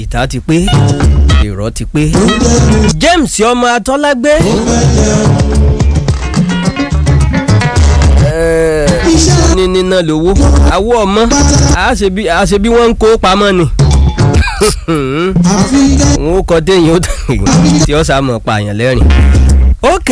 ìta ti pé èrò ti pé James ọmọ atọ́lágbé ní níná lówó àwọ̀ ọmọ àṣẹ bí wọ́n ń kó pamọ́ ni n ó kọ téèyàn tí ó sá mọ̀ pààyàn lẹ́rìn. ok.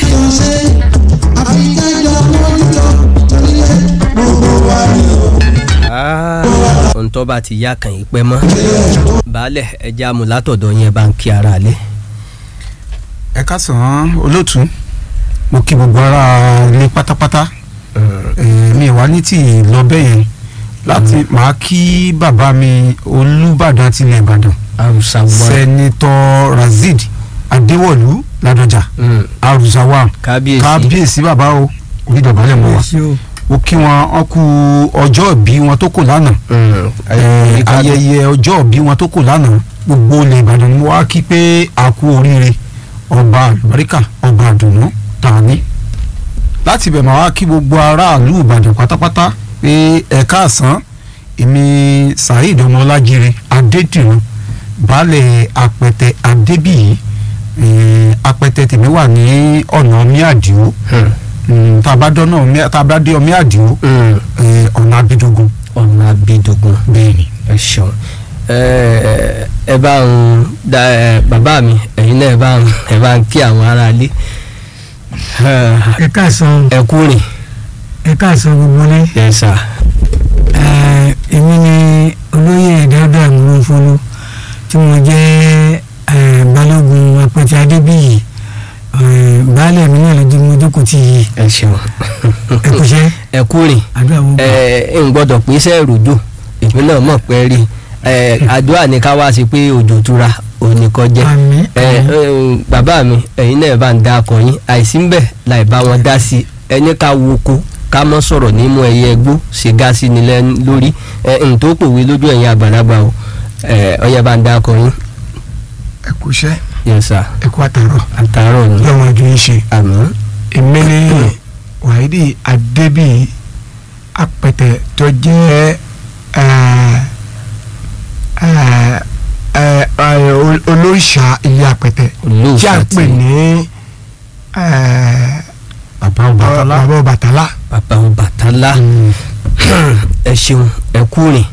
ohun tó bá ti yá kàn yín pẹ́ mọ́ baálẹ̀ ẹja amúlátọ̀dọ̀ yẹn bá ń kí ara lé. ẹ káàsán olóòtú mo kí gbogbo ara ilé pátápátá mi wá ní tí lọ bẹ́ẹ̀ yẹn láti máa kí bàbá mi olùbàdàn tilẹ̀ ìbàdàn sẹ́nitọ́ razid adéwọ̀lú ládọjà arúzáwà kábíyèsí bàbá o onídọ̀bálẹ̀ mọ́ wa ó kí wọn wọn kú ọjọ́ ìbí wọn tó kù lánàá ayẹyẹ ọjọ́ ìbí wọn tó kù lánàá gbogbo ilẹ̀ ìbàdàn ni wọ́n á kí pé a kú oríire ọba àlùbáríkà ọba àdùnnú tàní láti bẹ̀ máa wá kí gbogbo aráàlú ìbàdàn pátápátá pé ẹ káàsán èmi saheed ọmọlájire adédìrún baálẹ̀ apẹtẹ adébíyì apẹtẹ tèmi wà ní ọ̀nà omi àdìo tabadọ́nà omi tabadé omi àdìo ọ̀nà abidogun. ọ̀nà abidogun bẹ́ẹ̀ni. ẹ ṣeun ẹ bá ń da bàbá mi ẹ̀yin náà ẹ bá ń ẹ bá ń kí àwọn aráalé ẹ káàsán ẹ kú rìn. ẹ káàsán gbogbo ní. yes sir. èmi ni olóyè dáadáa múlòfólú tí mo jẹ́ balógun apẹtẹ adébíyì baálé mi náà ló di mo jókòó tì yìí. ẹ ṣeun. ẹ kú iṣẹ́. ẹ kú rìn. àdúrà wo gbà. ẹ ń gbọ́dọ̀ pín iṣẹ́ ìròjò èmi náà mọ̀ pé rí àdúrà ní ká wá sí pé òjò tura òní kọjá àmín àmín. bàbá mi ẹ̀yin náà bá ń dá akọ yín àìsí ń bẹ̀ láì bá wọn dá sí ẹni ká wo oko ká mọ́ sọ̀rọ̀ nímú ẹyẹ ẹgbó ṣe gá sí ni lórí n tó pòwe lójú ẹ̀yin àgbàlagbà o ọyẹ bá ń dá akọ yín. ẹ kú iṣẹ́ yes sir ẹ kú àtàrọ̀ àtàárọ̀ ni lọ́wọ́ ojú yín ṣe. àmín èmi ni wàhídì adébíyì apẹtẹ tó jẹ́ olóòṣà ilé apẹtẹ tí a ń pè ní bàbá Ọbàtálá bàbá Ọbàtálá. bàbá Ọbàtálá ẹ ṣeun ẹ kú rìn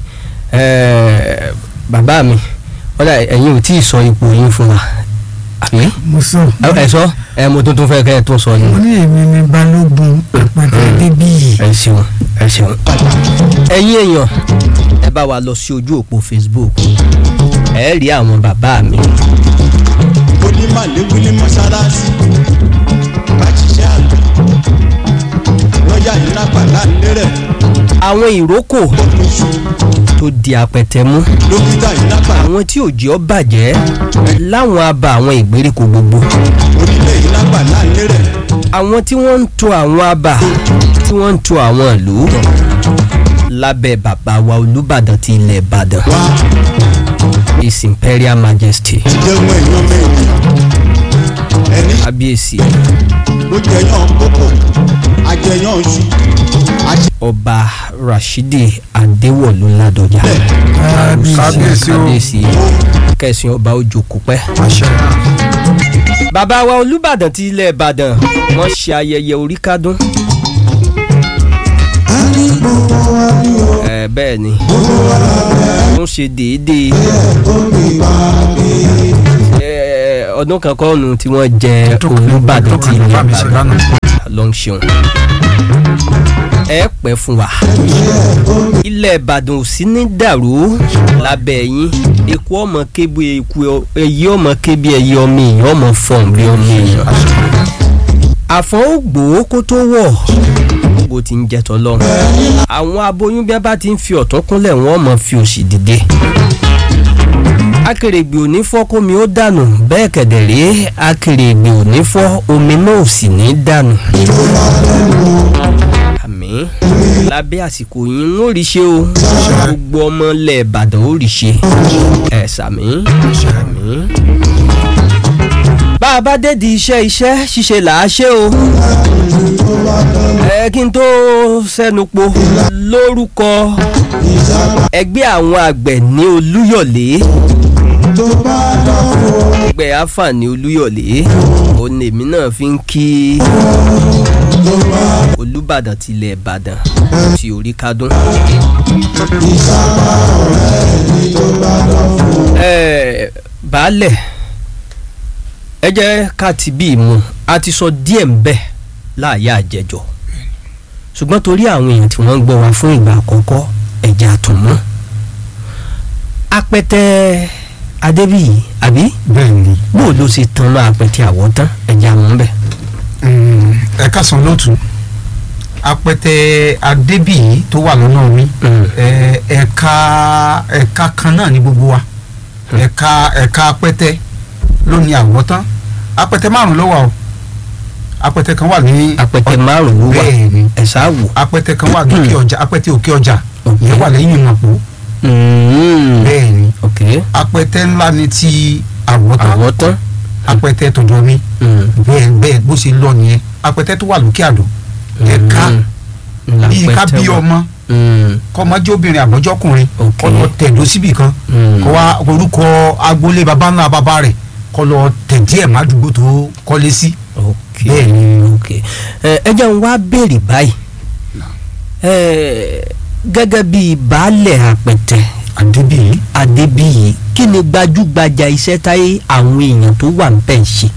bàbá mi ọ̀dà ẹ̀yin ò tí ì sọ ipò yín fún wa àbí mo sọ. ẹ sọ ẹ mo tuntun fẹ́ kẹ́ ẹ tó sọ ni. mo ní èmi ni balógun apẹtẹ adébíyì. ẹ ṣeun ẹ ṣeun. ẹ̀yin èèyàn ẹ bá wa lọ sí ojú òpó Facebook ẹ rí àwọn bàbá mi. onímọ̀lẹ́kùn ní mọ́ṣáláṣí bá ṣiṣẹ́ àgbẹ̀ lọ́jà yìí lápá láńlé rẹ̀ àwọn ìrókò oṣù tó di apẹtẹ mú dókítà yìí lápá àwọn tí ò jẹ́ ọ bàjẹ́ láwọn abà àwọn ìgbèríko gbogbo onílé yìí lápá láńlé rẹ̀ àwọn tí wọ́n ń to àwọn abà tí wọ́n ń to àwọn ìlú lábẹ́ bàbá wa Olúbàdàn ti ilẹ̀ Ìbàdàn wá His Imperial Majesty jẹun èèyàn mẹ́rin ẹni kábíyèsí ló jẹyàn kókò ajẹyàn oṣù ajẹ ọba Rashidi Adéwọ̀lú Ládọjà kábíyèsí o kábíyèsí kẹsàn-án ọba ojú kò pẹ́. àṣẹ. bàbá wa Olúbàdàn ti ilẹ̀ Ìbàdàn wọ́n ṣe ayẹyẹ orí kádún. ẹ bẹ́ẹ̀ ni wọ́n ṣe déédéé ẹ, ọdún kan kọ́ọ̀nù tí wọ́n jẹ Olúbàdàn ti ilẹ̀ bá mi ṣe Ìbàdàn lánàá. ló ń ṣeun ẹ pẹ́ fún wa ilẹ̀ Ìbàdàn ò sí ní dàrú lábẹ́ yín eku ọmọ kébi eku ẹyí ọmọ kébi ẹyí ọmọ èèyàn ọmọ fọ̀n bí ọmọ èèyàn àfọ̀n ó gbòó kó tó wọ̀ bó ti ń jẹ́ tọ́lọ́run àwọn aboyún bí wọ́n bá ti ń fi ọ̀tún kúnlẹ̀ wọ́n mọ̀ fi òsì dìde akèrègbè ò ní fọ́ kómi ó dànù bẹ́ẹ̀ kẹ̀dẹ̀ rèé akèrègbè ò ní fọ́ omi náà ò sì ní dànù àmín lábẹ́ àsìkò yìí ń ó rí ṣe o gbogbo ọmọ ilẹ̀ Ìbàdàn ó rí ṣe ẹ̀ sàmí àmín. bá a bá dédi iṣẹ́ iṣẹ́ ṣíṣe là á ṣe o ẹ kí n tó sẹ́nu po lórúkọ ẹgbẹ́ àwọn àgbẹ̀ ní Olúyọ̀lé ẹgbẹ́ àǹfààní olúyọ̀lé òun èmi náà fi ń kí olùbàdàn tilẹ̀ ìbàdàn ti orí kádùn. Ẹ, baálẹ̀ ẹ jẹ́ ká ti bí ìmú a ti sọ díẹ̀ ń bẹ̀ láàyè àjẹjọ ṣùgbọ́n torí àwọn èèyàn tí wọ́n ń gbọ́ wa fún ìgbà àkọ́kọ́ ẹ̀jẹ̀ àtùmọ́ apẹtẹ adébíyì àbí bẹ́ẹ̀ ni bó ló ṣe tan mọ́ apẹtẹ àwọ̀ tán ẹ̀jẹ̀ àmọ́ ń bẹ̀. Mm, ẹ káàsán lótú apẹtẹ adébíyí tó wà lọ́nà mi ẹ, ẹ̀ka ẹ̀ka kan náà ní gbogbo wa ẹ̀ka ẹ̀ka apẹtẹ ló ní àwọ̀tán apẹtẹ márùn ló wà o apẹtẹ kan wà ní apẹtẹ márùn ló wà bẹ́ẹ̀ ni ẹ̀sà wò. apẹtẹ kan wà ní òkè ọjà apẹtẹ òkè ọjà Ok. ìyẹn wà lẹ́yìn ìmọ̀pọ̀ bẹ́ẹ̀ ni ok apẹtẹ ńlá ni ti àwọ̀tán àwọ̀ tán. apẹtẹ tọ̀dọ̀ mi bẹ́ẹ̀ bẹ́ẹ̀ bó ṣe lọ nìyẹn apẹtẹ tó wà lókè àdó ẹ̀ka bíi ká bí ọmọ kọ́mọdé obìnrin àbọ́jọ́kùnrin Ok. kọ́ lọ tẹ̀dó síbì kan kọ́ wa orúkọ agboolé baba ńlá baba rẹ̀ kọ́ lọ tẹ̀ díẹ̀ mádùúgbò tó kọ́lé sí. ok Bẹ́ẹ̀ ni. ok ẹ ẹ jẹ́ n wá béèrè báyìí ẹ gẹ́gẹ́ bíi baálẹ̀ àpẹtẹ àdébíyí adébíyì kí ni gbajúgbajà iṣẹ́ táyé àwọn èèyàn tó wà ń bẹ̀ ń ṣe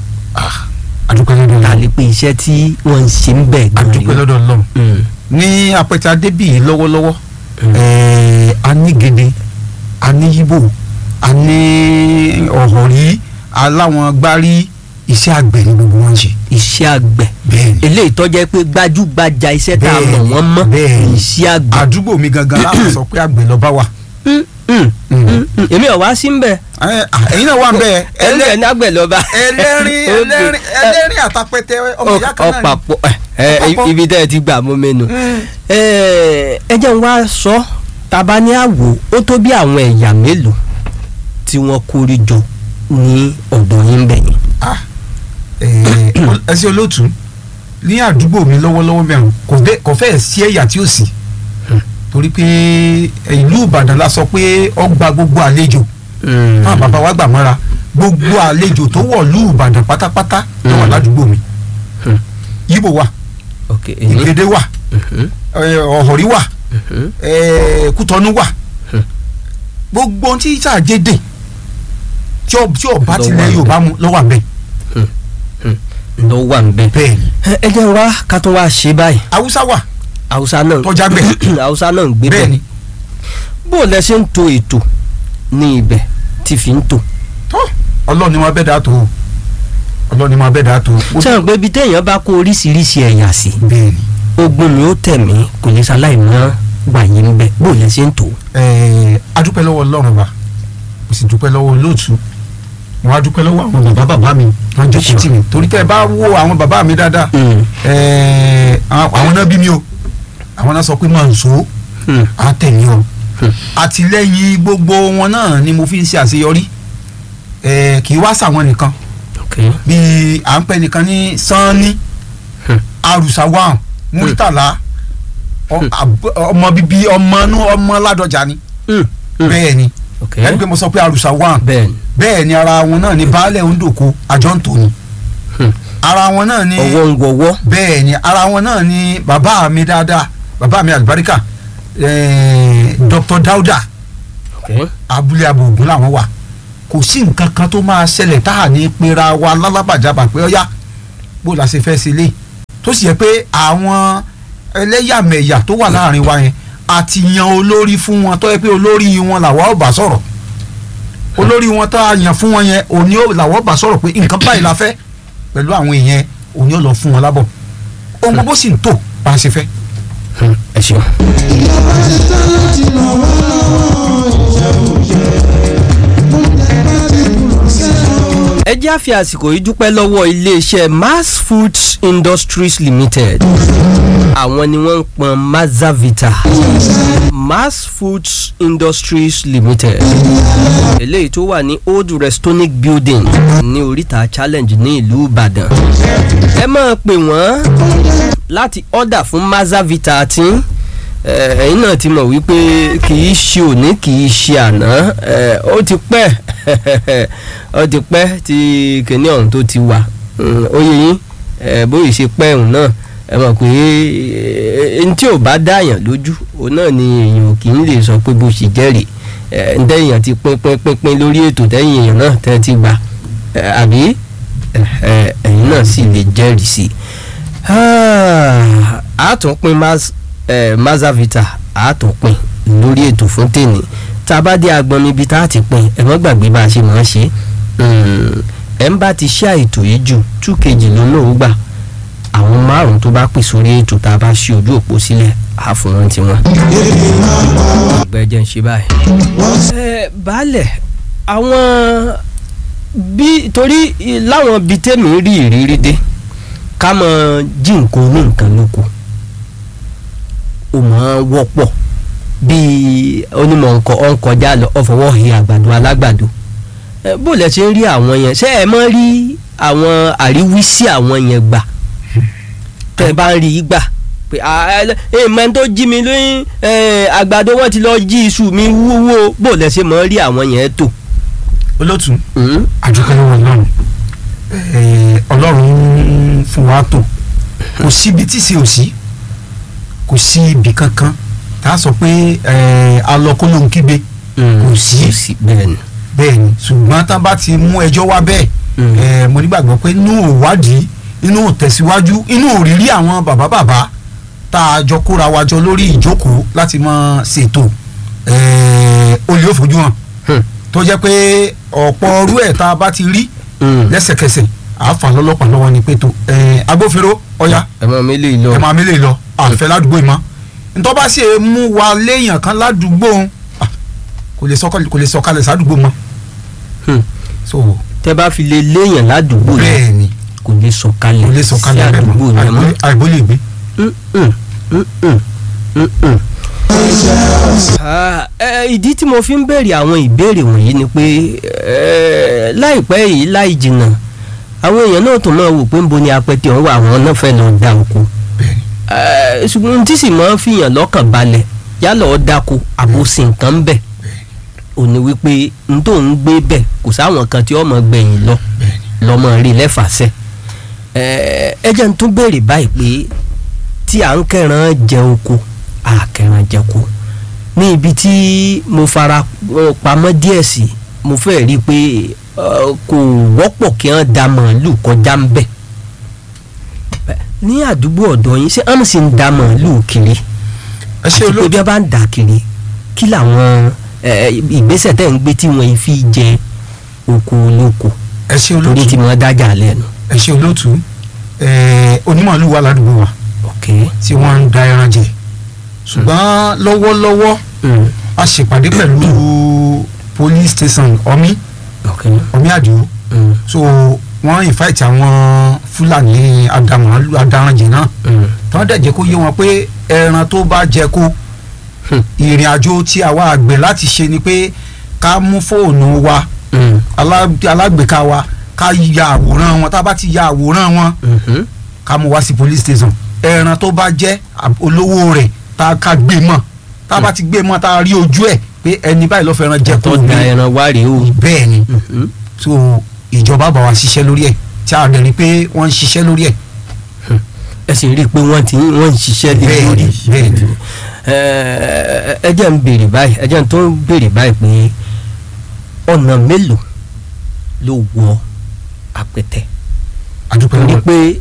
adúpẹ́ lọ́dọ̀ ta lọ́wọ́ lè pe iṣẹ́ tí wọ́n ń ṣe ń bẹ̀ gan adúpẹ́ lọ́dọ̀ lọ́wọ́ Mm, ní apẹtẹ adébíyí lọ́wọ́lọ́wọ́ Mm. ẹ̀ẹ́ a ní gèdè a ní yíbò a ní ọ̀họ̀rí aláwọn gbárí iṣẹ́ àgbẹ̀ ní gbogbo wọn ṣe. iṣẹ́ àgbẹ̀ bẹ́ẹ̀ ni eléyìí tó jẹ́ pé gbajúgbajà iṣẹ́ tá a mọ̀ Bẹ́ẹ̀ni, wọ́n mọ́ bẹ́ẹ̀ni. iṣẹ́ àgbẹ̀ àdúgbò mi gangan láti sọ pé àgbẹ̀ lọ́ba wà. Mm, mm, mm, mm. èmi ò wá sí ń bẹ̀ Ẹ, à, ẹ̀yin náà wà ń bẹ́ẹ̀ ẹlẹ́ ní àgbẹ̀ lọ́ba. ẹlẹ́rìn ẹlẹ́rìn ẹlẹ́rìn àtàpẹ̀tẹ̀ ọmọ ìyá kan náà ni. ọ̀pàpọ̀ ẹ Ọ̀pàpọ̀. ibi tẹ́ ẹ ti gbà mú mẹ́nu. Mm. ẹ ẹ jẹ́ n wá sọ taba ní àwò ó tó bí àwọn ẹ̀yà mélòó tí wọ́n kórí jọ ní ọ̀dọ̀ yín bẹ̀ yẹn. Ah, ẹ, ẹsẹ olóòtú ní àdúgbò mi lọ́wọ́lọ́wọ́ mẹ́rin kò dé kò fẹ́ẹ̀ sí ẹ̀yà tí ó sì torí pé ìlú Ìbàdàn la sọ pé ọgbà gbogbo àlejò náà bàbá wa gbà mọ́ra gbogbo àlejò tó wọ̀ lú Ìbàdàn pátápátá ló wà Mm. ládùúgbò mi Hmm. Yíbò wà ok èyí. Ìgèdè wà Mhm, ẹ, Ọ̀họ̀rí wà mhm. ẹ, Kútọ́nù wà Hmm. gbogbo ohun tí sàjédè tí ọ- tí ọba Ló tilẹ̀ wà Yorùbá mu lọ́wọ́ àbẹ̀ ló wà ń bẹ̀. bẹ́ẹ̀ ni ẹ ẹ jẹ́ n wá ká tó wá ṣe báyìí Haúsá wà Haúsá náà tọ́já gbẹ̀ Haúsá náà ń gbé bẹ́ẹ̀ bẹ̀ ni bó o lẹ ṣe ń to ètò ní ibẹ̀ tí fi ń tò. tó ọlọ́run ni wọ́n bẹ́ẹ̀ dà tó o ọlọ́run ni wọ́n bẹ́ẹ̀ dà tó o. sẹ́wọ̀n pé ibi téèyàn bá kó oríṣiríṣi ẹ̀yà sí bẹ́ẹ̀ ni ogun mi ó tẹ̀ mí kò ní sáláì mọ́ gbàyè ń bẹ̀ bó o lẹ ṣe ń tò. ẹ̀ẹ́ adúpẹ́ lọ́wọ́ ọlọ́run wa mo sì dúpẹ́ lọ́wọ́ olóòtú mo wá dúpẹ́ lọ́wọ́ àwọn bàbá bàbá mi wọ́n jókòó tì mí torí tẹ́ ẹ bá wo àwọn bàbá mi dáadáa ẹ̀ẹ́ àwọn náà bí mi o àwọn náà sọ pé máa ń so á tẹ̀lé o Hmm. àtìlẹ́yìn gbogbo wọn náà ni mo fi ń ṣe àṣeyọrí ẹ̀ẹ́ kì í wá sàwọn nìkan ok bíi à ń pẹ́ nìkan ní sanni Hmm. arùsàwọ̀n múrítàlá ọ- Hmm. àb- ọmọ bíbí ọmọ inú ọmọ ládọjà ni Mm, mm. bẹ́ẹ̀ ni ok ẹni pé mo sọ pé arùsàwọ̀n bẹ́ẹ̀ ni bẹ́ẹ̀ ni ara wọn náà ni baálẹ̀ ondoko àjọ ń tòní Hmm. ara wọn náà ni ọwọ́ ń wọwọ́ bẹ́ẹ̀ ni ara wọn náà ni bàbá mi dáadáa bàbá mi àlùbáríkà eh, Dr. Dauda ok abúlé abogun làwọn wà kò sí nǹkan kan tó máa ṣẹlẹ̀ tá à ní pera wa lálábàjábà pé ọ̀yá bó la ṣe fẹ́ ṣe lé tó sì yẹ pé àwọn ẹlẹ́yàmẹ̀yà tó wà láàrin wa yẹn àti yan olórí fún wọn tó yẹ pé olórí wọn làwa ò bá sọ̀rọ̀ olórí wọn tá a yàn fún wọn yẹn òní ò làwa ò bá sọ̀rọ̀ pé nǹkan báyìí la fẹ́ pẹ̀lú àwọn èèyàn òní ò lọ fún wọn lábọ̀ ohun gbogbo sì ń tò bá a ṣe fẹ́. Mm, ẹ ṣeun. ẹ jẹ́ àfi àsìkò yìí dúpẹ́ lọ́wọ́ iléeṣẹ́ mass foods industries limited àwọn ni wọ́n ń pọn mazavita mass foods industries limited eléyìí tó wà ní old restonic building ní oríta challenge ní ìlú ìbàdàn ẹ máa pè wọ́n láti order fún mazavita tí ẹ, ẹ̀yin náà ti mọ̀ wípé kì í ṣe òní kì í ṣe àná ẹ, ó ti pẹ́ ó ti pẹ́ tí kìnìún ọ̀hún tó ti wà Mm, ó yẹ yín ẹ, bóyá ṣe pẹ́ òun náà ẹ mọ̀ pé ẹni tí ò bá dáyàn lójú òun náà ni èèyàn kì í lè sọ pé bó ṣe jẹ́rìí ẹ, ǹ tẹ́yìn ti pín pín pín pín lórí ètò tẹ́yìn èèyàn náà tẹ́ ti gbà ẹ, àbí ẹ, ẹ, ẹ̀yin náà sì lè jẹ́rìí sí i àtúnpín mazavita àtúnpín lórí ètò fún tèmi tá a bá dé agbọn níbi tá a ti pín ẹ mọ́ gbàgbé bá a ṣe máa ń ṣe ẹ̀ ń bá ti ṣe àìtò yìí jù tú kejì lónà ó gbà àwọn márùn tó bá pè sórí ètò tá a bá ṣe ojú òpó sílẹ̀ á fún wọn tiwọn. ọgbẹ́ jẹ́ ń ṣe báyìí. ẹ baálẹ̀ àwọn bí torí láwọn bíi tèmi rí ìrírí dé ká mọ jí nǹkan ní nǹkan lóko ó máa ń wọ́pọ̀ bíi onímọ̀ nǹkan ọ̀ ń kọjá lọ ọ̀fọwọ́ hi àgbàdo alágbàdo ẹ, bó lẹ ṣe ń rí àwọn yẹn ṣé ẹ mọ rí àwọn àríwísí àwọn yẹn gbà tẹ bá ń rí i gbà pé èèmọ̀ tó jí mi lóyún ẹ, àgbàdo wọn ti lọ jí iṣu mi wúwo bó lẹ ṣe mọ rí àwọn yẹn tó. olótú Mm? àdúpẹ́ lọ́wọ́ ọlọ́run Eh, ọlọ́run fún wa tó kò síbi tí sì ò sí kò sí ibì kankan tá a sọ pé eh, alọ́kólóhùn kígbe Kò sí. bẹ́ẹ̀ ni. bẹ́ẹ̀ ni ṣùgbọ́n tá a bá ti mú ẹjọ́ wá bẹ́ẹ̀ Mm. eh, mo nígbàgbọ́ pé inú ìwádìí inú tẹ̀síwájú inú òrírí àwọn bàbá bàbá tá a jọ kóra wa jọ lórí ìjókòó láti máa ṣètò eh, olè òfojú hàn Hmm. tó jẹ́ pé ọ̀pọ̀ ọrú ẹ̀ tá a bá ti rí Mm. lẹ́sẹ̀kẹsẹ̀ àáfà lọ́lọ́pàá lọ́wọ́ ni pé tó ẹ̀ agbófinró ọ̀yá ẹ máa mi lè lọ. ẹ̀ máa mi lè lọ àfẹ́ ládùúgbò yìí mọ́ ntọ́ bá sì mú wa léèyàn kan ládùúgbò òun, ah, kò lè sọ̀kalẹ̀ kò lè sọ̀kalẹ̀ sádùúgbò mọ́ Hmm. so tẹ bá fi lè léèyàn ládùúgbò yẹn bẹ́ẹ̀ ni kò lè sọ̀kalẹ̀ kò lè sọ̀kalẹ̀ sí bẹ́ẹ̀ àdúgbò mọ́ yẹn mọ́. àìbó- àìbó lè gbé. Mm-mm, mm-mm, mm-mm. Ah, eh, ìdí tí mo fi ń béèrè àwọn ìbéèrè wọ̀nyí ni pé eh, láìpẹ́ yìí láì jìnnà àwọn èèyàn náà tó máa wò pé ń bo ni apẹtẹ ọ̀hún wà àwọn náà fẹ́ lọ da oko bẹ́ẹ̀ ni Eh, ṣùgbọ́n tí sì máa ń fìyàn lọ́kàn balẹ̀ yálà ọ́ dáko àbòsí nǹkan ń bẹ̀ ò ní wípé n tó ń gbé bẹ̀ kò sáwọn kan tí ọmọ gbẹ̀yìn lọ bẹ́ẹ̀ ni lọ́mọ rí lẹ́fàṣẹ́ ẹ jẹ́ n tún béèrè báyìí pé tí à ń kẹran jẹ oko à kẹran jẹko ní ibi tí mo fara eh, pamọ́ díẹ̀ sí mo fẹ́ rí i pé eh, kò wọ́pọ̀ kí wọ́n da màálù kọjá ń bẹ̀ Eh, ní àdúgbò ọ̀dọ̀ yín ṣé wọ́n sì ń da màálù kiri ẹ ṣe àti pé bí olóòtú wọ́n bá ń dà kiri kí làwọn eh, ìgbésẹ̀ tẹ̀ ń gbé tí wọ́n fi jẹ oko olóko ẹ ṣe torí tí olóòtú wọ́n dájà lẹ́nu. ẹ ṣe olóòtú ẹ onímọ̀lú wà ládùúgbò wa ok tí wọ́n ń da ẹran jẹ ṣùgbọ́n lọ́wọ́lọ́wọ́ mm. a ṣèpàdé pẹ̀lú police station ọmí ok ọmí àdìo mm. so wọ́n invite àwọn fúlàní adamọ̀lú adaranjẹ náà Mm. tí wọ́n dẹ̀ jẹ́ kó yé wọn pé ẹran tó bá jẹ kó Hmm. ìrìn àjò tí àwa àgbẹ̀ láti ṣe ni pé ká mú fóònù wa Mm. alá- alágbèéká wa ká ya àwòrán wọn tá a bá ti ya àwòrán wọn Mhm. ká mú wá sí police station ẹran tó bá jẹ́ àb- olówó rẹ̀ tá a ká gbé mọ́ tá a bá ti gbé mọ́ tá a rí ojú ẹ̀ pé ẹni báyìí ló fẹ́ràn jẹ tó kó da ní ẹran wá rèé o. bẹ́ẹ̀ ni Mhm. so ìjọba bá wa ṣiṣẹ́ lórí ẹ̀ tí a rẹ̀ rí pé wọ́n ń ṣiṣẹ́ lórí ẹ̀ ẹ sì rí i pé wọ́n ti wọ́n ń ṣiṣẹ́ lé Bẹ́ẹ̀ lórí. ni, bẹ́ẹ̀ ni. Ẹ, ẹ jẹ́ ń béèrè báyìí ẹ jẹ́ ń tó ń béèrè báyìí pé ọ̀nà mélòó ló wọ apẹ̀tẹ̀ adúpẹ́ torí lọ́wọ́ pé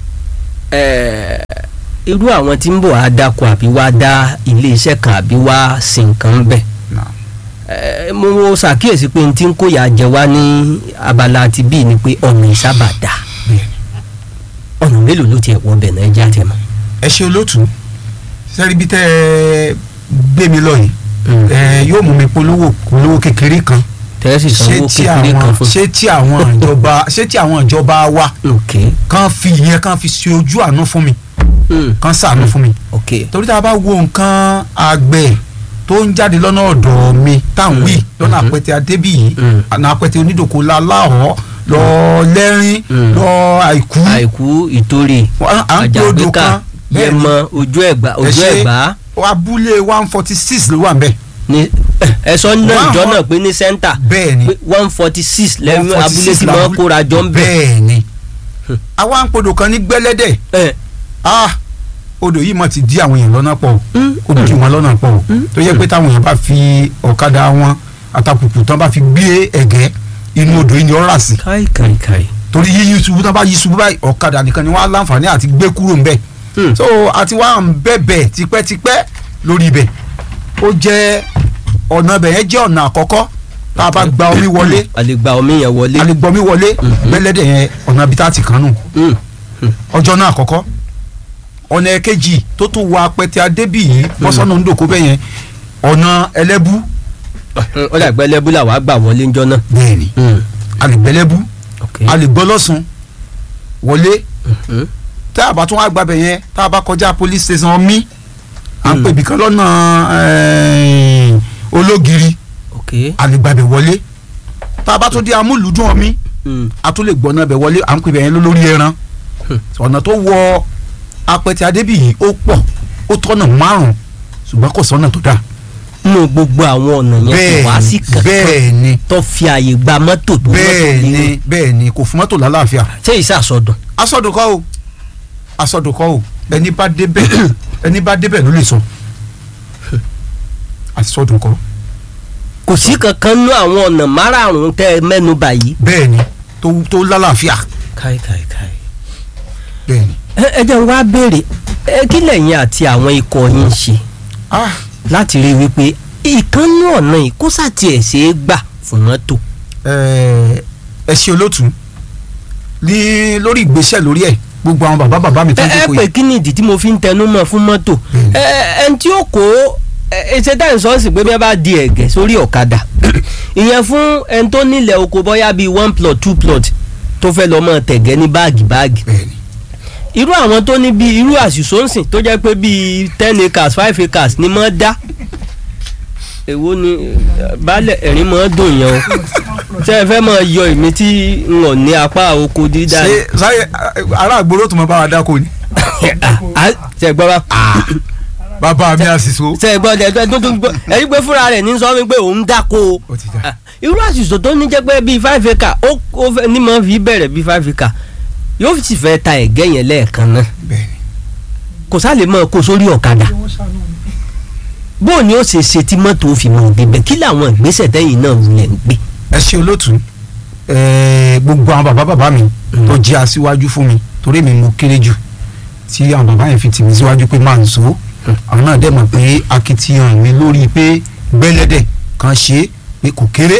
ẹ, irú àwọn tí ń bọ̀ á dáko àbí wá dá ilé iṣẹ́ kan àbí wá sí nǹkan bẹ́ẹ̀ náà. ẹ, mo mo ṣàkíyèsí pé n tí ń kóyà jẹ wá ní abala ti bíi ni pé ọ̀nà ìsábà dà bẹ́ẹ̀ ni. ọ̀nà mélòó ló tiẹ̀ wọ bẹ̀ náà ẹja tẹ̀ mọ́. ẹ ṣe olóòtú sẹ́rí bí tẹ́ ẹ gbé mi lọ yìí ẹ yóò mú mi polówó polówó kékeré kan tẹ́sí ṣé sanwó tí kékeré kan àwọn fún. ṣé tí àwọn ìjọba ṣé tí àwọn ìjọba wa ok kan fi ìyẹn kan fi ṣe ojú àánú fún mi mm. kan ṣàánú fún mi ok torí tá a bá wo nǹkan àgbẹ̀ tó ń jáde lọ́nà ọ̀dọ̀ mi táwọn wí lọ́nà Mhm. àpẹtẹ adébíyì Mm. àná àpẹtẹ onídòkó láláhọ́ lọ lẹ́rìn Mm. lọ àìkú àìkú ìtòrè à ń gbé odò àjàgbékà kan bẹ́ẹ̀ ni yẹmọ ojú ẹ̀gbá ojú ṣe- ẹ̀gbá abúlé one forty six ló wà ń bẹ̀ ní ẹ̀sọ́ náà One ìjọ hun- náà pé ní sẹ́ńtà bẹ́ẹ̀ ni one forty six lẹ́yìn 146 abúlé tí wọ́n làbúlé- kóra jọ ń bẹ̀. bẹ́ẹ̀ ni àwa ń podò kan ní gbẹ́lẹ́dẹ̀ ẹ̀ ah odò yìí mọ̀ ti dí àwọn èèyàn lọ́nà pọ̀ o Mm. ó dí wọn lọ́nà pọ̀ o tó yẹ pé táwọn èèyàn bá fi ọ̀kadà wọn àtàkùkù tán bá fi gbé ẹ̀gẹ́ inú odò yìí ni ó rà sí káì káì káì. torí yíyí ṣubú tán bá yí ṣubú báyìí ọ̀kadà nìkan ni wọ́n á láǹfààní àti gbé kúrò ńbẹ̀ Hmm. so àti wá ń bẹ̀bẹ̀ tipẹ́tipẹ́ lórí ibẹ̀ ó jẹ́ ọ̀nà ibẹ̀ yẹn jẹ́ ọ̀nà àkọ́kọ́ tá a bá gba omi wọlé a lè gba omi yẹn wọlé. a lè gbọ́ omi wọlé Mhm. gbẹ́lẹ́dẹ̀ yẹn ọ̀nà ibi tá a ti kàn nù Mm. ọjọ́ náà àkọ́kọ́ ọ̀nà ẹ̀kejì tó tún wọ apẹtẹ adébíyì bọ́sọ̀nù ńdòkó bẹ́ẹ̀ yẹn ọ̀nà ẹlẹ́bú ó dà gbẹ́ lẹ́bùlà wàá gbà wọlé ńjọ́ náà. bẹ́ẹ̀ ni a lè gbẹ́lẹ́bú ok. a lè gbọ́ lọ́sùn wọlé Mhm. tá a bá tún wá gbàbẹ̀ yẹn tá a bá kọjá police station mi à ń Mm. pè bìkan lọ́nà eh, ológiri ok. a lè gbàbẹ̀ wọlé tá a bá tún dé amúlùdún ọmí Mm. a tún lè gbọ́nà bẹ̀ wọlé à ń pè bẹ̀ yẹn lórí ẹran Hmm. ọ̀nà tó wọ apẹtẹ adébíyì ó pọ̀ ó tọ́nà márùn-ún ṣùgbọ́n kò sọ́nà tó dáa nínú gbogbo àwọn ọ̀nà yẹn kò wá sí bẹ́ẹ̀ kankan bẹ́ẹ̀ ni tó fi àyè gba mọ́tò tó mọ́tò bẹ́ẹ̀ nínú. ni bẹ́ẹ̀ ni kò fún mọ́tò lálàáfíà ṣé ìsàsọdùn. asọdùnkọ́ o asọdùnkọ́ o ẹni bá débẹ̀ ẹni bá débẹ̀ ló lè sọ asọdùnkọ́ kò sí kankan nínú àwọn ọ̀nà márààrún tẹ́ ẹ mẹ́nu bà yìí. bẹ́ẹ̀ ni tó tó lálàáfíà káì káì káì. bẹ́ẹ̀ ni ẹ ẹ jẹ́ n wá béèrè ẹ kí lẹ́yìn àti àwọn ikọ̀ yín ṣe ah láti rí i wípé ìkànnì ọ̀nà yìí kó sàtì ẹ̀ ṣe é gbà fún mọ́tò. ẹ ẹ ṣe olótùú ní lórí ìgbésẹ̀ lórí ẹ̀ gbogbo àwọn bàbá bàbá mi tó ẹ ń ẹ jókòó pé yìí kí ni ìdí tí mo fi ń tẹnu mọ́ fún mọ́tò Bẹ́ẹ̀ni. ẹ ẹ ẹni tí ó kó ẹ ṣe táyì sọ́ọ̀sì pé bí wọ́n bá di ẹ̀gẹ́ sórí ọ̀kadà ìyẹn fún ẹni tó nílẹ̀ oko bọ́yá bíi one plot two plot tó fẹ́ lọ́ mọ́ tẹ̀gẹ́ ní báàgì báàgì bẹ́ẹ̀ ni irú àwọn tó ní bíi irú àṣìṣóǹsìn tó jẹ́ pé bíi ten acres five acres ni mọ́ dá èwo ni eh, baálẹ̀ ẹ̀rín mọ́ dùn yẹn o ṣé ẹ fẹ́ mọ́ yọ èmi tí n ò ní apá oko dídá ni ṣe sáyẹ ará àgbòrò tó mọ bá wa dáko ni Ah, ṣe gbọ́ bá bàbá mi àṣìṣó ṣe gbọ́ ẹ tó tó gbọ́ ẹ̀rí pé fúnra rẹ̀ ní sọ wípé òun dáko o ó ti dá Ah, irú àṣìṣò tó ní jẹ́ pé bíi five acre ó ó fẹ́ ní mọ́ fi bẹ̀rẹ̀ bíi five acre yóò sì fẹ́ ta ẹ̀gẹ́ yẹn lẹ́ẹ̀kan náà bẹ́ẹ̀ ni kò sá lè mọ kó sórí ọ̀kadà bó ni ó ṣe ṣe tí mọ́tò fi mọ̀ débẹ̀ kí làwọn ìgbésẹ̀ tẹ́yìn náà wulẹ̀ ń gbé. ẹ ṣe olótùú ẹ gbogbo àwọn bàbá bàbá mi Mm. tó jẹ́ aṣíwájú fún mi torí mi mo kéré jù tí àwọn bàbá yẹn fi tì mí síwájú pé máa ń so àwọn náà dẹ̀ mọ̀ pé akitiyan mi lórí pé gbẹ́lẹ́dẹ̀ kan ṣe é pé kò kéré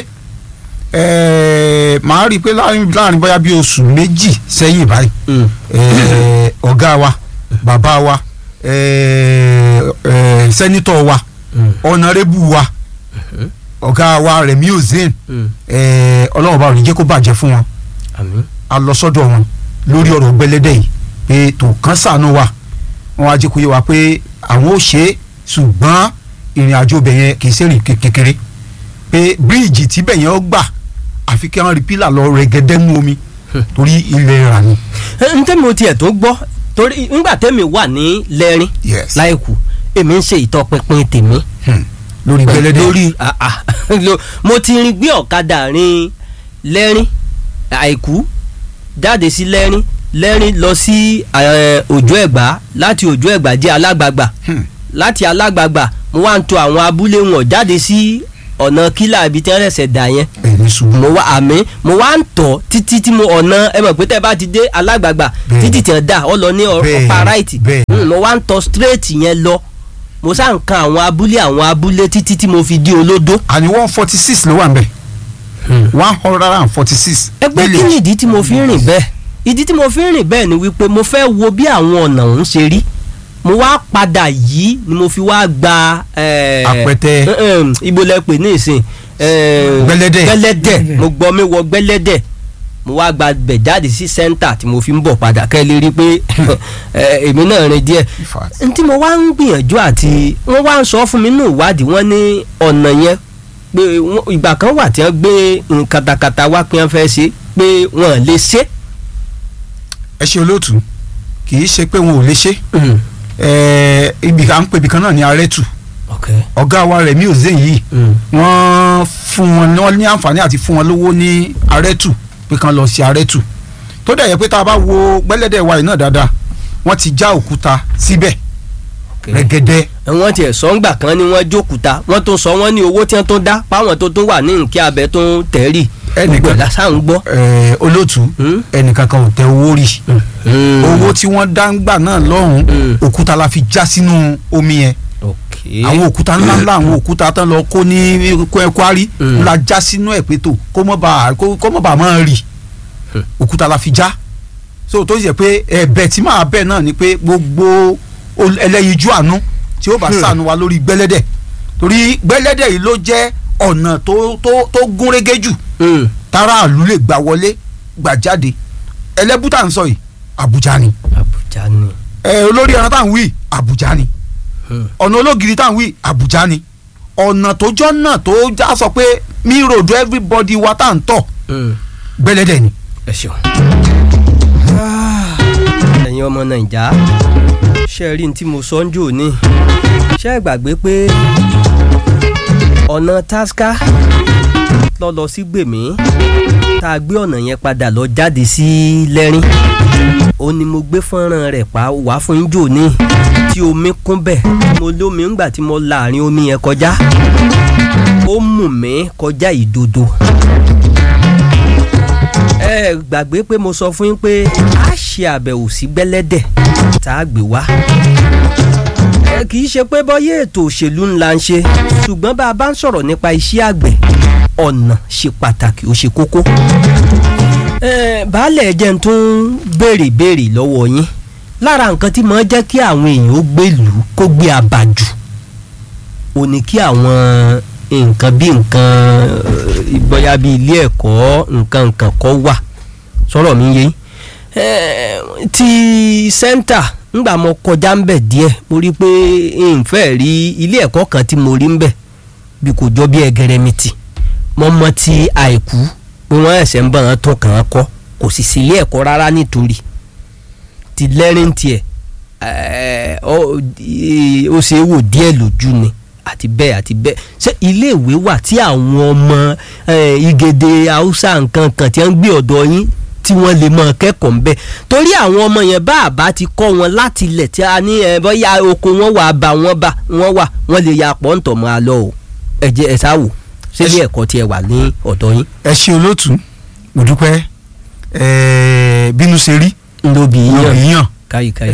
ẹ màá rí i pé láàrin láàrin bóyá bí oṣù méjì sẹ́yìn báyìí ẹ, ọ̀gá wa bàbá wa ẹ, ẹ, sẹ́nitọ̀ wa ọ̀nàrẹ́bù wa ọ̀gá wa Rẹ̀mí Ozean ẹ, ọlọ́run bá ò ní jẹ́ kó bàjẹ́ fún wọn àmín a lọ sọ́dọ̀ wọn lórí ọ̀rọ̀ gbẹlẹ́dẹ̀ yìí pé tó kán sànú wa wọn á jẹ́ kó yé wa pé àwọn ò ṣe é ṣùgbọ́n ìrìn àjò bẹ̀ yẹn kì í ṣe rìn ké- kékeré pé bíríìjì tí bẹ̀ yẹn ó gbà àfi kí wọ́n rí pílà lọ rẹ̀gẹ́dẹ́ nú omi torí ilẹ̀ rà ni. n tẹ́mi o tiẹ̀ tó gbọ́ torí ńgbà tẹ́mi wà ní lẹ́rìn yes láìkù èmi ń ṣe ìtọpinpin tèmi Hmm. lórí gbẹlẹ́dẹ̀ lórí ah, ah, lo- mo ti rin gbé ọ̀kadà rin lẹ́rìn àìkú jáde sí lẹ́rìn lẹ́rìn lọ sí eh, òjò ẹ̀gbá láti òjò ẹ̀gbá jẹ́ alágbàgbà Hmm. láti alágbàgbà mo wá ń tọ̀ àwọn abúlé wọn jáde sí ọ̀nà kílà ibi tí wọ́n rẹ̀sẹ̀ dà yẹn ẹ̀ ní ṣubú. mo wá àmì mo wá ń tọ̀ títí tí mo ọ̀nà ẹ mọ̀ pé tẹ́ bá ti dé alágbàgbà Bẹ́ẹ̀ni. títí tí wọ́n dà ọ lọ ní ọ- Bẹ́ẹ̀ni, ọ̀pá ráìtì bẹ́ẹ̀ni. Mm, mo wá ń tọ̀ straight yẹn lọ mo sá ń kan àwọn abúlé àwọn abúlé títí tí mo fi dé olódó. àní one forty six ló wà nbẹ one hundred and forty six. ẹgbẹ́ kí ni ìdí tí mo fi ń rìn bẹ́ẹ̀ ìdí tí mo fi ń rìn bẹ́ẹ̀ ni wípé mo fẹ́ wo bí àwọn ọ̀nà ọ̀hún ṣe rí mo wá padà yìí ni mo fi wá gba eh, Apẹtẹ. eh, eh, ibo lẹ pè ní ìsìn eh, Gbẹ́lẹ́dẹ̀. gbẹ́lẹ́dẹ̀ mo gbọ́ mi wọ gbẹ́lẹ́dẹ̀ mo wá gba bẹ̀ jáde sí sẹ́ńtà tí mo fi ń bọ̀ padà kẹ́ ẹ lè rí i pé eh, èmi náà rìn díẹ̀ In fact. n tí mo wá ń gbìyànjú àti wọ́n wá ń sọ fún mi nínú ìwádìí wọ́n ní ọ̀nà yẹn pé wọ́n- ìgbà kan wà tí wọ́n gbé nǹkan katakata wá pé wọ́n fẹ́ ṣe pé wọ́n lè ṣe. ẹ ṣe olóòtú kì í ṣe pé wọn ò lè ṣe eh, ibì kan à ń pè ibì kan náà ní arẹ́tù ok ọ̀gá wa Rẹ̀mí Òzéyìn yìí Mm. wọ́n fún wọn wọ́n ní àǹfààní àti fún wọn lówó ní arẹ́tù pé kan lọ sí arẹ́tù tó dẹ̀ yẹ pé tá a bá wo gbẹ́lẹ́dẹ̀ wa yìí náà dáadáa wọ́n ti já òkúta síbẹ̀ ok rẹ́gẹ́dẹ́ wọ́n tiẹ̀ sọ ńgbà kan ni wọ́n jókúta wọ́n tó sọ wọ́n ní owó tí wọ́n tó dá páwọn tó tó wà ní nkí abẹ tó ń tẹ̀rì Ẹnìkan- gbogbo lásán ń gbọ́. eh, olóòtú Hmm? ẹnìkan kan ò tẹ owó rí owó tí wọ́n dá ń gbà náà lọ́hùn Mm. òkúta la fi já sínú omi yẹn ok àwọn òkúta ńláńlá àwọn òkúta tán lọ kó ní Kwẹ́- kwari Mm. la já sínú ẹ̀ pé tó kó mọ́ bá kó kó mọ́ bá máa rì Hmm. òkúta la fi já so tó yẹ pé ẹ̀bẹ̀ tí màá bẹ̀ náà ni pé gbogbo ol- ẹlẹ́yinjú àánú tí ó bá Hmm. ṣàánú wa lórí gbẹ́lẹ́dẹ̀ torí gbẹ́lẹ́dẹ̀ yìí ló jẹ́ ọ̀nà tó tó tó gúnrégé jù Mm. táráàlú lè gbà wọlé gbà jáde ẹlẹ́bùtà ń sọ yìí Àbújá ni Àbújá ni. ẹ olórí ẹran tá à ń wí Àbújá ni Hmm. ọ̀nà ológiri tá à ń wí Àbújá ni ọ̀nà tó jọ́ náà tó já sọ pé mi road everybody wa tá à ń tọ̀ Mm. gbẹ́lẹ́dẹ̀ ni. ẹ ṣeun. ẹ̀yin ọmọ nàìjà ṣe rí ní tí mo sọ ń jò ní ṣe é gbàgbé pé ọ̀nà tasca lọ lọ sí gbèmí tá a gbé ọ̀nà yẹn padà lọ jáde sí lẹ́rìn ó ní mo gbé fọ́nrán rẹ̀ pa wá fún jò ní tí omi kún bẹ̀ mo lómi ńgbà tí mo la àárín omi yẹn kọjá ó mú mi kọjá ìdodo ẹ gbàgbé pé mo sọ fún yín pé a ṣe àbẹ̀wò sí gbẹ́lẹ́dẹ̀ tá a gbé wá. ẹ kì í ṣe pé bọ́yé ètò òṣèlú ńlá ń ṣe ṣùgbọ́n bá a bá ń sọ̀rọ̀ nípa iṣẹ́ àgbẹ̀ ọ̀nà ṣe pàtàkì ó ṣe kókó. ẹ baálẹ̀ jẹ́ ń tún béèrè béèrè lọ́wọ́ yín lára nǹkan tí mo jẹ́ kí àwọn èèyàn ó gbèlú kó gbé abàjù ò ní kí àwọn nǹkan bí nǹkan eh, bóyá bí ilé ẹ̀kọ́ nǹkan nǹkan kọ́ wà sọ̀rọ̀ mi yé yín. Eh, ti sẹ́ńtà ńgbà mo kọjá ń bẹ̀ díẹ̀ mo rí i pé n fẹ́ rí ilé ẹ̀kọ́ kan tí mo rí ń bẹ̀ bí kò jọ bí ẹgẹrẹmìtì mo mọ ti àìkú pé wọ́n ẹ̀sẹ̀ ń bọ̀ wọ́n tó kàn án kọ́ kò sì sí ilé ẹ̀kọ́ rárá nítorí ti lẹ́rìn tiẹ̀ eh, ó ó ṣe é wò díẹ̀ lójú ni àti bẹ́ẹ̀ àti bẹ́ẹ̀ ṣé iléèwé wà tí àwọn ọmọ eh, igede haúsá nǹkan kan tí wọ́n ń gbé ọ̀dọ̀ yín tí wọ́n lè máa kẹ́kọ̀ọ́ ń bẹ̀ torí àwọn ọmọ yẹn bá àbá ti kọ́ wọn láti ilẹ̀ tí a ní ẹ bọ́yá oko wọn wà bá wọn bá wọn wà wọn lè ya pọ̀ ń tọ̀ mọ́ a lọ o ẹ jẹ́ ẹ sáwò ṣé ilé ẹ̀kọ́ tiẹ̀ wà ní ọ̀dọ̀ yín. ẹ ṣe olóòtú mo dúpẹ́ ẹ bínú ṣe rí ndobi lórí yíyan yàn káyì káyì.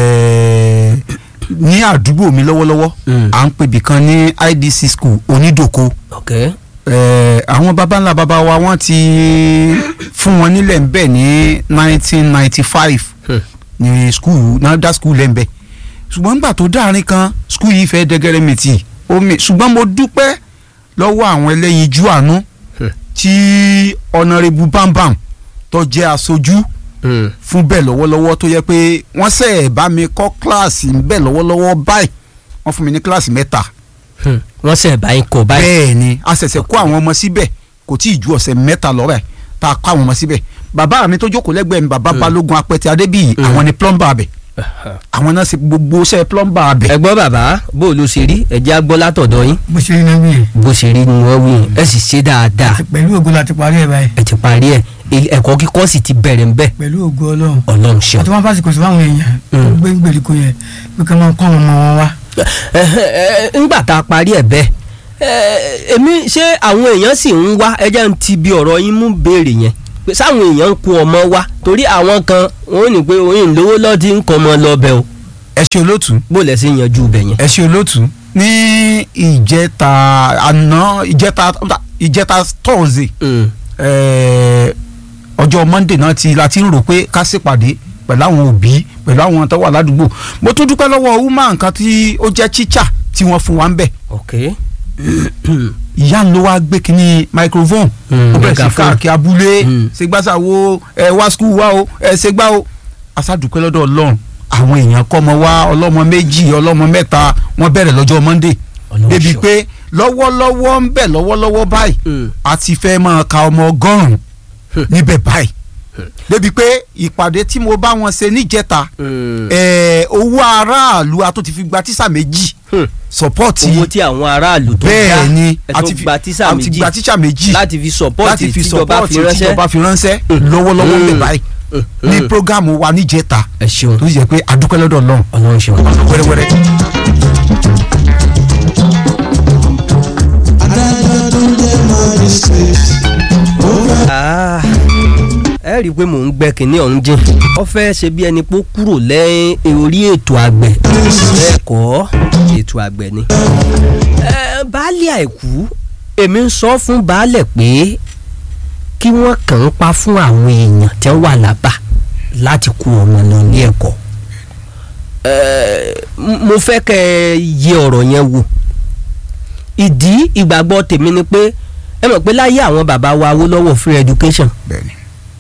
ẹ ní àdúgbò mi lọ́wọ́lọ́wọ́ Mm. à ń pèbì kan ní IDC school onídòko ok ẹ àwọn baba ńlá baba wa wọ́n ti fún wọn nílẹ̀ ń bẹ̀ ní nineteen ninety five Hmm. ní school náà dá school lẹ́ ń bẹ̀ ṣùgbọ́n nígbà tó dáàrin kan school yìí fẹ́ dẹ́gẹ́rẹ́ mi tì omi ṣùgbọ́n mo dúpẹ́ lọ́wọ́ àwọn ẹlẹ́yinjú àánú Hmm. tí ọ̀nàrẹ́bù bámbàm tó jẹ́ aṣojú Mm. fún bẹ́ẹ̀ lọ́wọ́lọ́wọ́ tó yẹ pé wọ́n sẹ̀ bá mi kọ́ kíláàsì bẹ́ẹ̀ lọ́wọ́lọ́wọ́ báyìí wọ́n fún mi ní kíláàsì mẹ́ta Hmm. wọ́n sẹ̀ báyìí kọ̀ báyìí. bẹ́ẹ̀ ni a ṣẹ̀ṣẹ̀ kó àwọn ọmọ síbẹ̀ kò tí ì ju ọ̀sẹ̀ mẹ́ta lọ́rọ̀ ẹ̀ tá a kó àwọn ọmọ síbẹ̀ bàbá mi tó jókòó lẹ́gbẹ̀ẹ́ mi bàbá balógun apẹ̀tẹ̀ adébíyì Mm. àwọn ni plumber abẹ àwọn náà ṣe gbogbo iṣẹ́ plumber abẹ. ẹ gbọ́ bàbá bó o ló ṣe rí ẹ jẹ́ á gbọ́ látọ̀dọ̀ yín bó ṣe rí náà wí yẹn bó ṣe rí ni wọ́n wí yẹn ẹ sì ṣe dáadáa pẹ̀lú ògo la ti parí ẹ̀ báyìí ẹ ti parí ẹ ilé- ẹ̀kọ́ kíkọ́ sì ti bẹ̀rẹ̀ ń bẹ̀ pẹ̀lú ògo ọlọ́run ọlọ́run ṣeun. àti wọn fásitì sí fáwọn èèyàn tó Mm. gbé gbèríko yẹn pé kí wọn kọ́ àwọn ọmọ wọn wá. Ẹ, ẹ, ńgbà tá a parí ẹ̀ bẹ́ẹ̀ ẹ, èmi ṣé àwọn èèyàn sì ń wá ẹjẹ́ ń ti bi ọ̀rọ̀ yín mú béèrè yẹn pé sáwọn èèyàn ń kó ọmọ wá torí àwọn kan wọn ò ní pé oyin lówó lọ́ọ́ ń kọ́ ọmọ lọ bẹ́ẹ̀ o ẹ ṣe olóòtú bó lẹ̀ sí yanjú bẹ̀ yẹn. ẹ ṣe olóòtú ní ìjẹta àná ìjẹta ìjẹta tọ́ọ̀sì Mm. ọjọ́ monday náà ti la ti ń rò pé ká ṣèpàdé pẹ̀lú àwọn òbí pẹ̀lú àwọn tó wà ládùúgbò mo tún dúpẹ́ lọ́wọ́ woman kan tí ó jẹ́ tíṣà tí wọ́n fún wa ń bẹ̀ ok. ìyá ń lo wá gbé kínní microphone Mm, ó bẹ̀rẹ̀ sí megaphone. káàkiri abúlé Mm. ṣègbàsá wo ẹ wá skul wá o ẹ ṣègbà o aṣáàdúpẹ́ lọ́dọ̀ ọlọ́run àwọn èèyàn kọ́ ọmọ wá ọlọ́mọ méjì ọlọ́mọ mẹ́ta wọ́n bẹ̀rẹ̀ lọ́jọ́ monday Ọlọ́run débi ṣeun. pé lọ́wọ́lọ́wọ́ ń bẹ̀ lọ́wọ́lọ́wọ́ báyìí Mm. a ti fẹ́ máa ka ọmọ ọgọ́rùn-ún níbẹ̀ báyìí débi pé ìpàdé tí mo bá wọn ṣe níjẹta Hmm. ẹ, owó aráàlú a tó ti fi gba tíṣà méjì Hmm. sọpọ́ọ̀tì owó tí àwọn aráàlú tó dá bẹ́ẹ̀ ni ẹ tó gba tíṣà a ti méjì gba tíṣà méjì láti fi sọpọ́ọ̀tì láti fi tíjọba sọpọ́ọ̀tì fi ránṣẹ́ tíjọba fi ránṣẹ́ lọ́wọ́lọ́wọ́ ń bẹ̀ Hmm. báyìí Hmm. ní Hmm. prógámù wa níjẹta ẹ ṣeun tó sì jẹ́ pé adúpẹ́ lọ́dọ̀ Ọlọ́run ọlọ́run ṣeun. wẹ́rẹ́wẹ́rẹ́. adájọ́ tó jẹ́ magistrate ó fẹ́ Ah, ẹ rí i pé mò ń gbẹ kínní ọ̀hún jìn ó fẹ́ ṣe bí ẹni pé ó kúrò lẹ́yìn orí ètò àgbẹ̀ bẹ́ẹ̀ kọ́ ètò àgbẹ̀ ni. Ẹ, baálé àìkú èmi ń sọ fún baálẹ̀ pé kí wọ́n kàn ń pa fún àwọn èèyàn tí wọ́n wà lábà láti kó ọmọ lọ ní ẹ̀kọ́. Ẹ, m- mo fẹ́ kẹ́ ẹ yẹ ọ̀rọ̀ yẹn wò ìdí ìgbàgbọ́ tèmi ni pé ẹ mọ̀ pé láyé àwọn bàbá wa Awólọ́wọ̀ free education bẹ́ẹ̀ni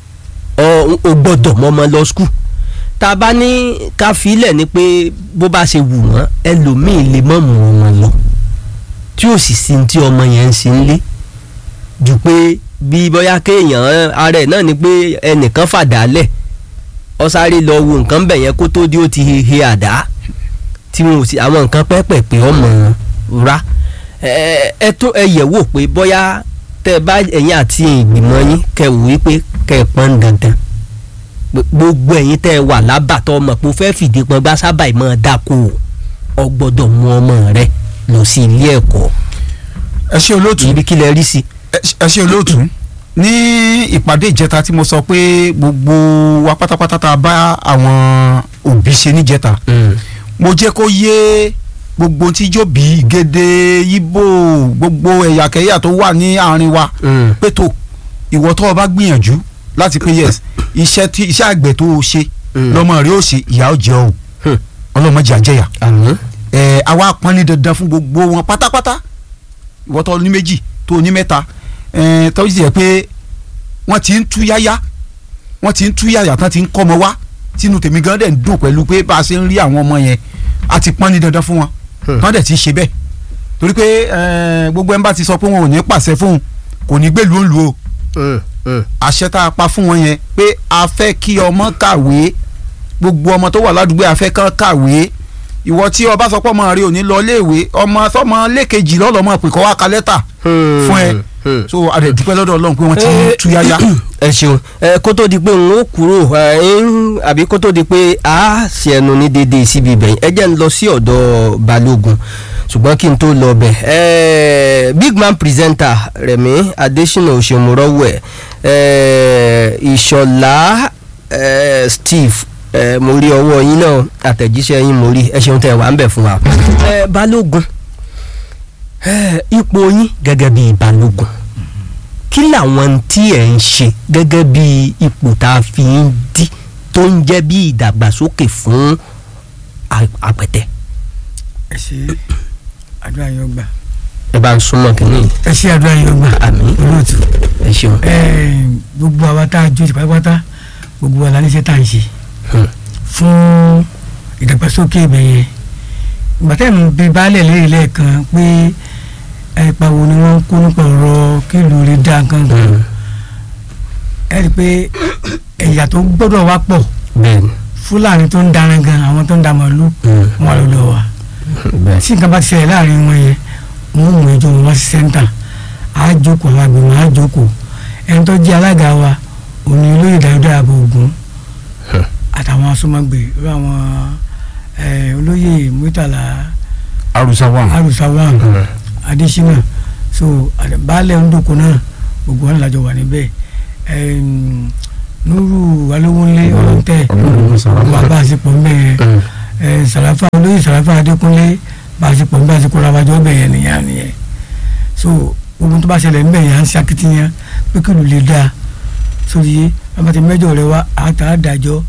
ọ o gbọ́dọ̀ mọ ọmọ lọ skul tá a bá ní ká filẹ̀ ni pé bó bá ṣe wù wọ́n ẹlòmíì lè mọ̀ mú ọmọ lọ tí ò sì sí tí ọmọ yẹn ń sin lé ju pé bí bóyá kéèyàn ara ẹ̀ náà ni pé ẹnìkan fàdálẹ̀ ọ sáré lọ wo nǹkan bẹ̀ yẹn kó tó di ó ti he àdá tí wọn ò sí àwọn nǹkan pẹ́pẹ̀pẹ́ ọmọ ra ẹ ẹ tó ẹ yẹ̀ wò pé bóyá tẹ́ ẹ bá ẹ̀yin àti ìgbìmọ̀ yín kẹ́ wò wípé kẹ́ ẹ pọ́n dandan Gb- gbogbo ẹ̀yin tẹ́ ẹ wà lábàtọ́ ọmọ pé o fẹ́ fìdí pọn bá sábà ìmọ̀ dáko o gbọ́dọ̀ mú ọmọ rẹ lọ sí ilé ẹ̀kọ́ ẹ ṣe olóòtú ibi kí lẹ rí sí. ẹ ṣe olóòtú ní ìpàdé ìjẹta tí mo sọ pé gbogbo wa pátápátá tá a bá àwọn òbí ṣe níjẹta mo jẹ́ kó yé gbogbo tí yóò bí gèdè ibo gbogbo ẹ̀yàkẹ́yà tó wà ní àárín wa pé tó ìwọ tó o bá gbìyànjú láti pé yes iṣẹ́ tí iṣẹ́ àgbẹ̀ tó o ṣe Mm. lọ́mọ rẹ ó ṣe ìyá ó jẹ o Hmm. ọlọ́mọdé àjẹyà àmọ́ ẹ àwa pọn ní dandan fún gbogbo wọn pátápátá ìwọ tó ní méjì tó ní mẹ́ta ẹ tó sì yẹ pé wọ́n ti ń tú yáyá wọ́n ti ń tú yáyà tán ti ń kọ́ ọmọ wá sínú tèmi gan dẹ̀ ń dùn pẹ̀lú pé bá a ṣe ń rí àwọn ọmọ yẹn a ti pọn ní dandan fún wọn Hmm. tán dẹ̀ ti ṣe bẹ́ẹ̀ torí pé ẹ gbogbo ẹ̀ ń bá ti sọ pé wọn ò ní pàṣẹ fóun kò ní gbèlú òǹlù o àṣẹ tá a pa fún wọn yẹn pé a fẹ́ kí ọmọ kàwé gbogbo ọmọ tó wà ládùúgbò a fẹ́ kán kàwé ìwọ tí ọba sọ pé ọmọ rẹ ò ní lọ léèwé ọmọ sọmọ lẹ́kejì lọ́lọ́mọ pé kọ́ wá ka lẹ́tà fún ẹ so a dẹ̀ dúpẹ́ lọ́dọ̀ ọlọ́run pé wọ́n ti ń tú yáyá. ẹ ṣeun ẹ kó tó di pé n ó kúrò ẹ ń àbí kó tó di pé a ṣe ẹnu ní déédéé síbi ibẹ̀ ẹ jẹ́ ń lọ sí ọ̀dọ̀ balógun ṣùgbọ́n kí n tó lọ bẹ̀ ẹ big man presenter Rẹ̀mí Adésínà òṣèmùrọ́wẹ̀ ẹ ìṣọ̀lá ẹ Steve ẹ mo rí ọwọ́ yín náà àtẹ̀jíṣẹ́ yín mo rí ẹ ṣeun tẹ̀ wá ń bẹ̀ fún wa ẹ balógun ẹ ipò yín gẹ́gẹ́ bíi balógun kí làwọn tí ẹ̀ ń ṣe gẹ́gẹ́ bí ipò tá a fi ń dí tó ń jẹ́ bí ìdàgbàsókè fún a- àpẹtẹ. ẹ ṣe àdúrà yóò gbà ẹ bá ń súnmọ́ kínní ẹ ṣe àdúrà yóò gbà Àmín. olóòtú ẹ ṣeun. ẹ gbogbo àwa tá a jó ti pátápátá gbogbo wa la níṣẹ́ tá à ń ṣe Hmm. fún ìdàgbàsókè ibẹ̀ yẹn gbàtẹ́ mi bí baálẹ̀ lẹ́yìn lẹ́ẹ̀kan pé ẹ̀pà wo ni wọ́n ń kó nípa ọ̀rọ̀ kí ìlú rẹ̀ dá nǹkan kan Hmm. ẹ rí i pé ẹ̀yà tó gbọ́dọ̀ wá pọ̀ bẹ́ẹ̀ni fúlàní tó ń daran gan àwọn tó ń da màálù Hmm. wọn lọ lọ wa bẹ́ẹ̀ tí nǹkan bá ti ṣẹlẹ̀ láàrin wọn yẹn wọn ò mú ẹjọ́ wọn wá sí sẹ́ńtà á jókòó àwọn àgbẹ̀mọ̀ á jókòó ẹni tó jẹ́ alága wa òní olóyè dáadáa àbò ògún Hmm. àtàwọn asọmọgbè irú àwọn eh, olóyè murtala arusa wa arusawan Hmm. adesina so àdè- baálẹ̀ ndòkó náà gbogbo wọn làjọ wà níbẹ̀ Em, nuru alówólé ọlọ́tẹ̀ bàbá àsìpọ̀ ń bẹ̀ yẹn Hmm. ẹ sàràfà olóyè sàràfà adékúnlé bàṣepọ̀ nígbà tí kóra wájú ọbẹ̀ yẹn nìyẹn nìyẹn so gbogbo tó bá ṣẹlẹ̀ níbẹ̀ yẹn à ń ṣakitiyan pé kí ló lè dáa sórí yé abàtì mẹ́jọ rẹ wá àtà àdájọ́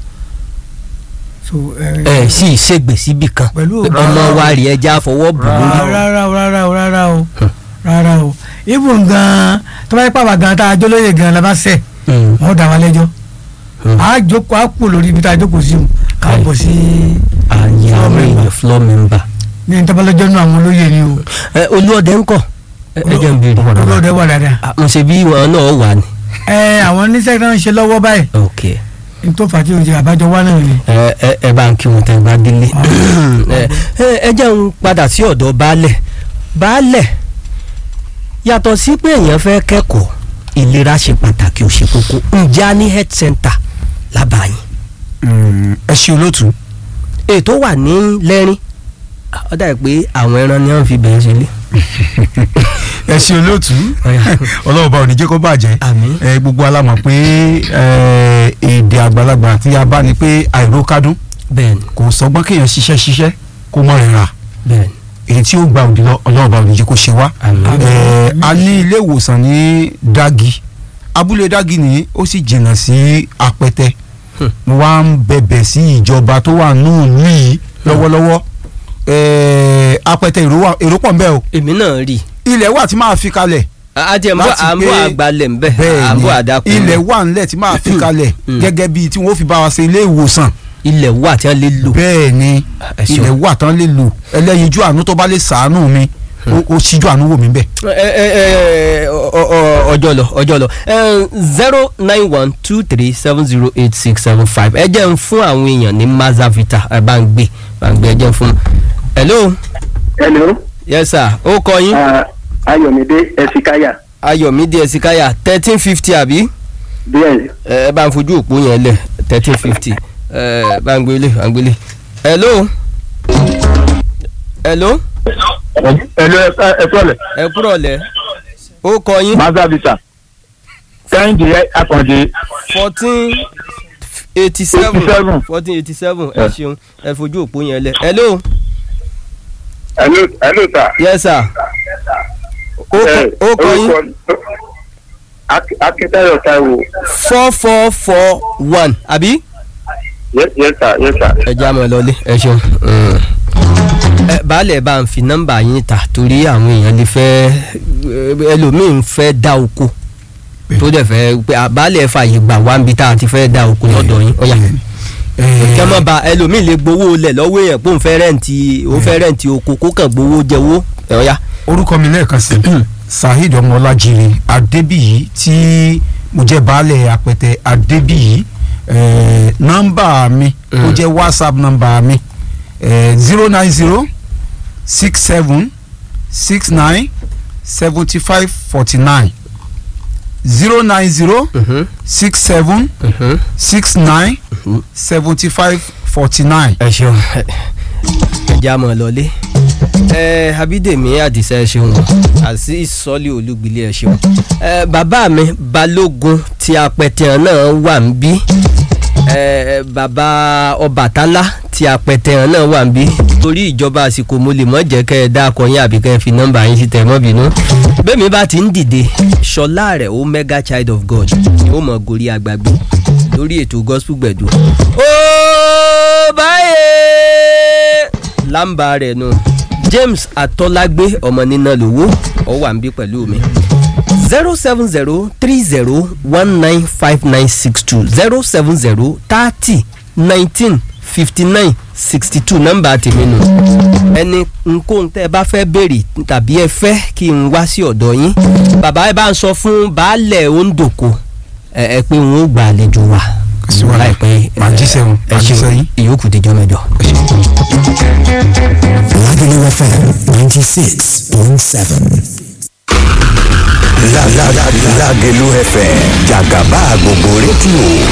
so ẹ ẹ sì ṣègbè síbì kan Pẹ̀lú pé ọmọ wa rí ẹja fọwọ́ bù lórí. rárá o rárá o rárá o rárá o ibùn gan tó bá yẹ pàwọ́ gan tá a jọ lóye gan la bá sẹ̀ Hmm. wọ́n dá wa lẹ́jọ́ Hmm. a jókòó a kú lórí ibi tá a jókòó sí o ká Aye. bọ̀ sí ààyè àwọn èèyàn floor member. ní ìtàbálẹ́jọ́ náà àwọn olóyè ni o. ẹ olúọdẹ ńkọ́ ẹ ẹ jẹ́ n béèrè. olóòdẹ wà dáadáa. Ah, mo ṣe bí wọn náà wà ní. ẹ àwọn oníṣẹ́ náà ń ṣe lọ́wọ́ báyìí ok n tó fà á tí o jẹ àbájọ wá náà ni. ẹ ẹ ẹ bá ń kí wọn tẹ bá délé ẹ ẹ ẹ jẹ́ ń padà sí ọ̀dọ̀ baálẹ̀ baálẹ̀ yàtọ̀ sí pé èèyàn fẹ́ kẹ́kọ̀ọ́ ìlera ṣe pàtàkì ó ṣe kókó ǹjẹ́ a ní health center lábàáyìn Mm, ẹ ṣe olóòtú ètò wà ní lẹ́rìn ó dà pé àwọn ẹran ni wọ́n fi bẹ̀rẹ̀ sílé. ẹ ṣe olóòtú Ọ̀yá. ọlọ́ọ̀bá ò ní jẹ́ kó bàjẹ́ Àmín. ẹ gbogbo alamọ̀ pé ẹ, èdè àgbàlagbà tí a bá ní pé àìrókádún bẹ́ẹ̀ni kò sọgbọ́n kéèyàn ṣiṣẹ́ ṣiṣẹ́ kó mọ̀ rẹ̀ rà bẹ́ẹ̀ni èyí tí ó gba òdì lọ ọlọ́ọ̀bá ò ní jẹ́ kó ṣe wá. Àmín. Ẹ, a ní ilé ìwòsàn ní Dagi abúlé Dagi ni ó sì jìnnà sí Apẹtẹ Hmm. mo wá ń bẹ̀bẹ̀ sí ìjọba tó wà nù yìí lọ́wọ́lọ́wọ́ Ẹ, Apẹtẹ èrò wà- èrò pọ̀ ń bẹ o èmi náà rí i ilẹ̀ wà tí máa fi kalẹ̀ àti ẹ̀mbọ́ Láti àmbọ́ pé- àgbálẹ̀ ńbẹ́ bẹ́ẹ̀ àmbọ́ ni àdàkùn ilẹ̀ wà ńlẹ̀ tí máa fi kalẹ̀ Mm. gẹ́gẹ́ bíi tí wọ́n fi bá wa ṣe ilé ìwòsàn ilẹ̀ wà tí wọ́n lè lò. bẹ́ẹ̀ ni ẹ ṣeun. ilẹ̀ wà tán lè lò ẹlẹ́yinjú àánú tó bá lè sàánú mi ó- ó ṣíjú àánú wò mí bẹ́ẹ̀. ẹ ẹ ẹ ọ- ọ- ọjọ́ lọ ọjọ́ lọ zero nine one two three seven zero eight six seven five ẹ jẹ́ ń fún àwọn èèyàn ní mazavita ẹ bá ń gbé bá ń gbé ẹ jẹ́ ń fún. hello hello yes sir ó kọ yín uh, ayọ̀mídé ẹ̀sìkáyà ayọ̀mídé ẹ̀sìkáyà thirteen fifty àbí díẹ̀ ẹ bá ń fojú òpó yẹn lẹ̀ thirteen fifty ẹ bá ń gbélé bá ń gbélé. hello hello hello ẹ̀fọ́lẹ̀ ẹ kúrọ̀ lẹ̀ ó kọ yín mazavita kẹ́hìndé akàndé fourteen eighty seven 87. fourteen eighty seven ẹ ṣeun ẹ fojú òpó yẹn lẹ̀ hello hello hello sir. yes sir ó kọ- ó kọ yín akíntayọ̀ táíwò four four four one àbí yes yes sir yes sir. ẹ já mọ́ ẹ lọlé ẹ ṣeun. ẹ baálẹ̀ bá ń fi nọ́mbà yín ta torí àwọn èèyàn lè fẹ́ ẹlòmíín fẹ́ dá oko tó dẹ̀ fẹ́ pé à, baálẹ̀ fààyè gbà wá níbi tá a ti fẹ́ dá oko lọ́dọ̀ yín ọ̀yà kí wọ́n bá ẹlòmíín lè gbowó lẹ̀ lọ́wọ́ èèyàn pé òun fẹ́ rẹ́ǹtì òun fẹ́ rẹ́ǹtì oko kó kàn gbowó jẹ́wó ọ̀yà. orúkọ mi lẹ́ẹ̀kan sí saheed ọmọlájire adébíyí tí mo jẹ́ baálẹ̀ apẹtẹ adébíyí eh, nọ́mbà mi ó Mm. jẹ́ whatsapp nọ́mbà mi zero nine zero six seven six nine seventy five forty nine zero nine zero six seven six nine seventy five forty nine. ẹ ṣeun ẹ já mọ́ ẹ lọlé ẹ abídèmí àdìsá ẹ ṣeun àti ìsọlẹ olúgbilé ẹ ṣeun ẹ bàbá mi balógun tí apẹtẹ náà wà ń bí ẹ bàbá ọbàtálá tí apẹtẹ náà wà ń bí torí ìjọba àsìkò mo lè mọ jẹ́ kẹ́ ẹ dá akọyin àbí kẹ́ ẹ fi nọ́mbà yín sí tẹ mọ́ bínú bẹ́ẹ̀mi bá ti ń dìde ṣọlá rẹ̀ ó mega child of god ó mọ̀ gorí agbágbé lórí ètò gospel gbẹ̀du. ó báyé lámbà rẹ̀ nù james atọ́lágbé ọmọ nínà lówó ó wà ń bí pẹ̀lú mi zero seven zero three zero one nine five nine six two zero seven zero thirty nineteen fifty nine sixty two nọ́mbà tèmi nù ẹni nkóhun tẹ́ ẹ bá fẹ́ béèrè tàbí ẹ fẹ́ kí n wá sí ọ̀dọ̀ yín bàbá ẹ bá ń sọ fún baálẹ̀ ondoko ẹ ẹ pé wọn ó gba àlejò wa sí wàhálà. láìpẹ́ Màá jíṣẹ́ wọn, ẹ màá jíṣẹ́ ṣeun yín. ìyókù díjọ́ mẹ́jọ. Lagelu FM 96.7. Lagelu FM jàgàbá gbogbo rédíò